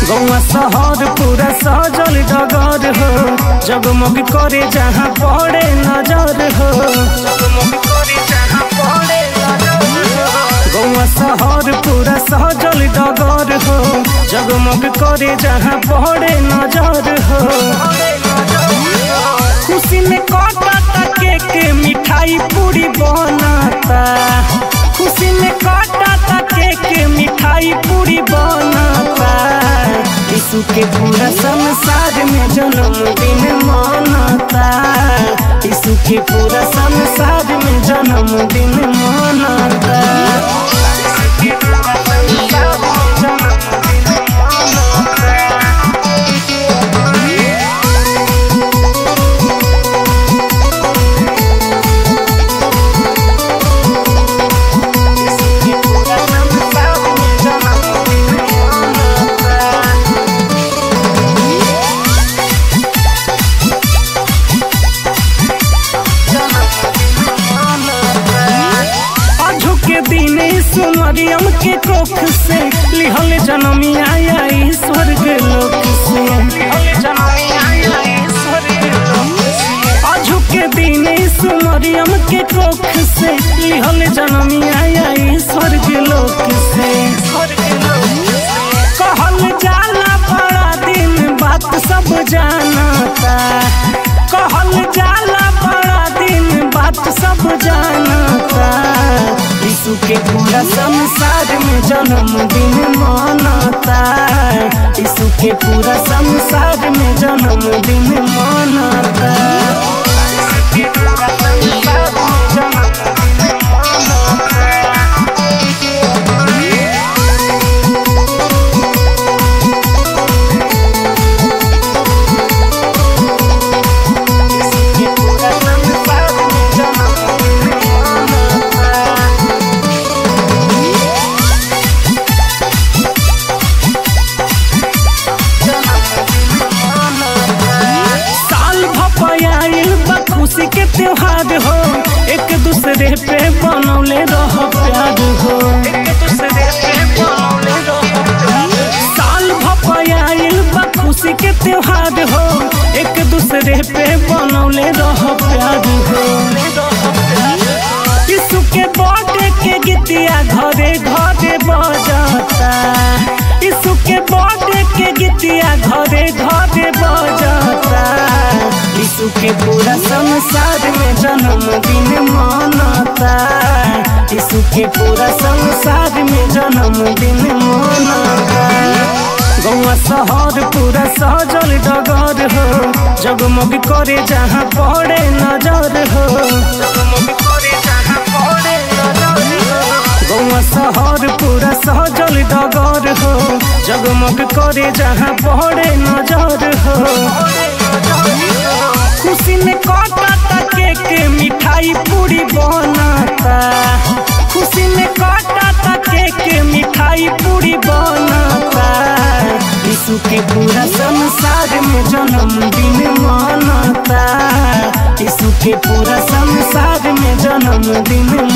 गौवा शहर पूरा सजल डगर हो जगमग करे जहाँ पड़े नजर हो जगमग करे जहाँ पड़े नजर हो गौवा शहर पूरा सजल डगर हो जगमग करे जहाँ पड़े नजर हो खुशी में कटता केक मिठाई पूरी बनाता खुशी में कटता केक मिठाई पूरी बनाता यीशु के पूरा संसार में जन्मदिन मनाता यीशु के पूरा संसार में जन्मदिन मनाता यीशु के पूरा संसार में जन्मदिन मनाता के दिन सुमरियम के कोख से लिहल जनमिया आई स्वर्ग लोक से अझु के दिन सुमरियम के कोख से लिहल जनमिया आई स्वर्ग लोक से कहल जाला बड़ा दिन बात सब जानता कहल जाला बड़ा दिन बात सब जानता यीशु के पूरा संसार में जन्मदिन मनाता यीशु के पूरा संसार में जन्मदिन मनाता यीशु के पूरा संसार में जन्मदिन मनाता खुशी के त्योहार हो एक दूसरे पे बनौले रह प्यार हो एक दूसरे पे बनौले रह साल भपयाइल बा खुशी के त्योहार हो एक दूसरे पे बनौले रह प्यार हो यीशु के बर्थडे के गीतिया घरे घरे बजाता यीशु के बर्थडे के गीतिया घरे घरे बजाता यीशु के पूरा संसार में जन्मदिन मनाता यीशु के पूरा संसार में जन्मदिन मनाता गौवा शहर पूरा सजल डगर हो जगमग करे जहाँ पड़े नजर हो जगमग करे जहाँ पड़े नजर हो गौवा शहर पूरा सजल डगर हो जगमग करे जहाँ पड़े नजर हो खुशी में कटता केक मिठाई पूरी बनाता खुशी में कटता केक मिठाई पूरी बनाता यीशु के पूरा संसार में जन्मदिन मनाता यीशु के पूरा संसार में जन्मदिन